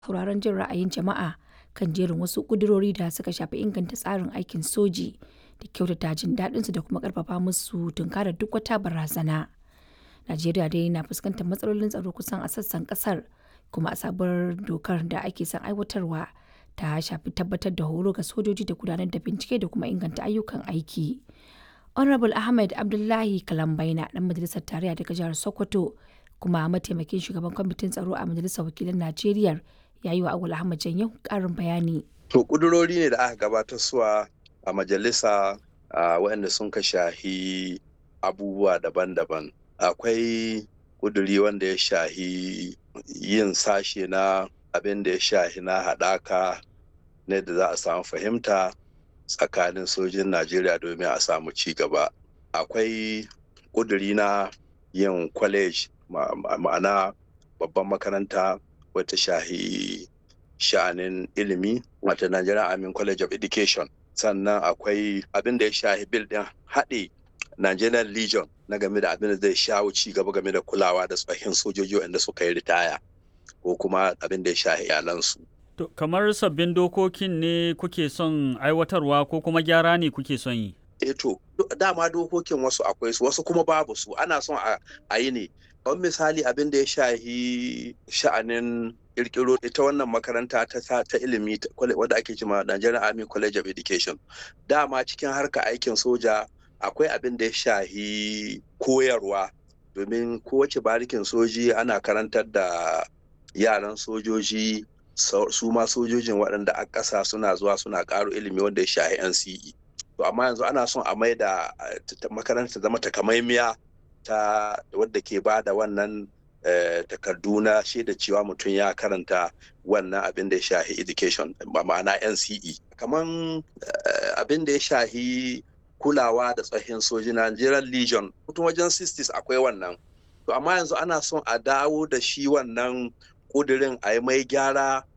sauraron jin ra'ayin jama'a kan jerin wasu ƙudurori da suka shafi inganta tsarin aikin soji da kyautata jin daɗinsu da kuma ƙarfafa musu tunkarar duk wata barazana. Najeriya dai na fuskantar matsalolin tsaro kusan a sassan ƙasar kuma a sabuwar dokar da ake son aiwatarwa ta shafi tabbatar da horo ga sojoji da gudanar da bincike da kuma inganta ayyukan aiki. Honorable Ahmed Abdullahi Kalambaina ɗan majalisar tarayya daga jihar Sokoto kuma mataimakin shugaban kwamitin tsaro a majalisar wakilan Najeriya ya yi wa Awul Ahmad Janyo ƙarin bayani. To ƙudurori ne da aka gabatar suwa a majalisa waɗanda sun ka shahi abubuwa daban-daban. Akwai ƙuduri wanda ya shahi yin sashe na abin da ya shahi na haɗaka ne da za a samu fahimta tsakanin sojin Najeriya domin a samu ci gaba. Akwai ƙuduri na yin kwalej ma'ana babban makaranta wata shahi sha'anin ilimi wata Nigerian Army College of Education. Sannan akwai abin da ya shahi bil ɗin haɗe Nigerian Legion na game da abin da zai shawo ci gaba game da kulawa da tsohin sojoji wanda suka yi ritaya ko kuma abin da ya shahi iyalansu. To, kamar sabbin dokokin ne kuke son aiwatarwa ko kuma gyara ne kuke son yi? E to, dama dokokin wasu akwai su wasu kuma babu su ana son a yi ne. Don misali abin da ya shahi sha'anin kirkiro ita wannan makaranta ta, ta ilimi wadda ake cima Nigerian Army College of Education. Dama cikin harka aikin soja akwai abin da ya shahi koyarwa domin kowace barikin soji ana karantar da yaran sojoji su ma sojojin waɗanda a ƙasa suna zuwa suna ƙaro ilimi wanda ya shahi NCE. To amma yanzu ana son a mai da makaranta zama takamaimiya ta wadda ke ba da wannan takardu na shaida cewa mutum ya karanta wannan abin da ya shahi education ma'ana NCE. Kaman abin da ya shahi kulawa da tsohin soji Nigerian Legion mutum wajen 60s akwai wannan. To amma yanzu ana son a dawo da shi wannan kudirin a yi mai gyara